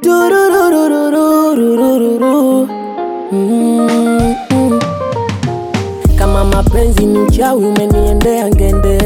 Tururururururururu. Mm, mm. Kama mapenzi ni uchawi umeniendea ngende,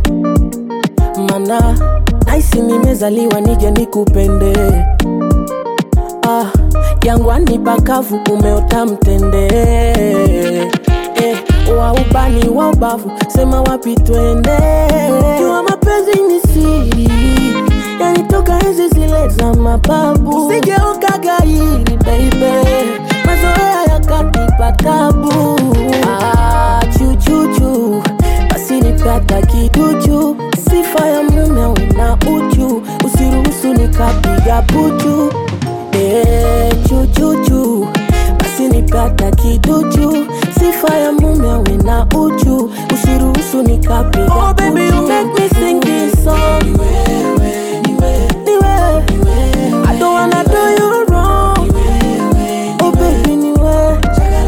mana naisi nimezaliwa nije nikupende. Ah, jangwani pakavu umeota mtende eh, wa ubani wa ubavu sema wapi twende. Jua mapenzi ni siri yanitoka enzi zile za mababu, usijeuka gairi baby, mazoea yakanipa tabu. Ah, chuchuchu basi nipata kiduchu, sifa ya mume una uchu, usiruhusu nikapiga puchu. Eh, chuchuchu basi nipata kiduchu, sifa ya mume una uchu, usiruhusu nikapiga oh, baby, you make me sing this song. Niwe, I don't wanna do you wrong. Oh baby, niwe.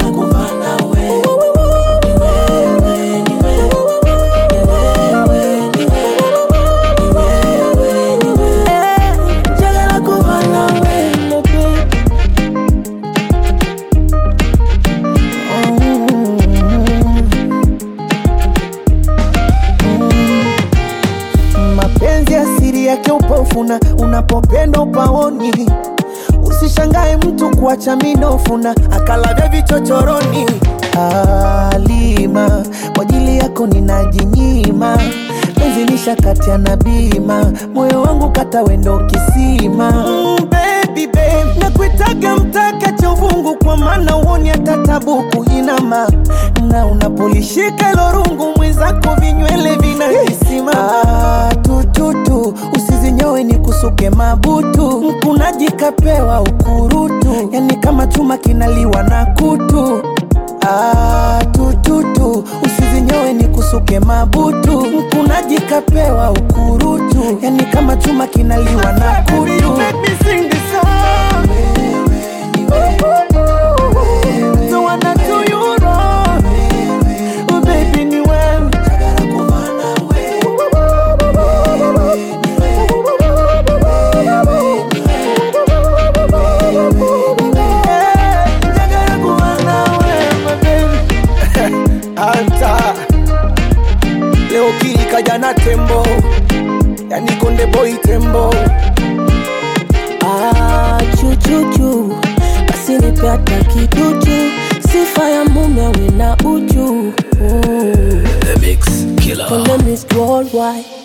Eh, njagala kuba nawe, my baby. mapenzi asiri yake upofuna unapopenda upaoni usishangae mtu kuacha minofuna akalavya vichochoroni alima kwa ajili yako ninajinyima penzi lishakatia na bima moyo wangu kata wendo kisima mm, baby, babe. nakuitaga mtaka cha uvungu kwa maana uoni hata tabu kuinama na unapolishika ilo rungu mwenzako vinywele vinahisima ah, tututu usizinyowe ni kusuke mabutu mkunaji kapewa ukurutu yani kama chuma kinaliwa na kutu Ah, tututu usizinyowe ni kusuke mabutu mkunaji kapewa ukurutu yani kama chuma kinaliwa na kutu Don't wanna do you wrong. Oh, baby, ni wewe. Eh, njagala kuba nawe, my baby. Anta leo kili kaja na tembo yani konde boy tembo Ah, chuchuchu basi nipata kiduchu, sifa ya mume awe na uchu. Mm. The Mix Killer. Konde Miss Worldwide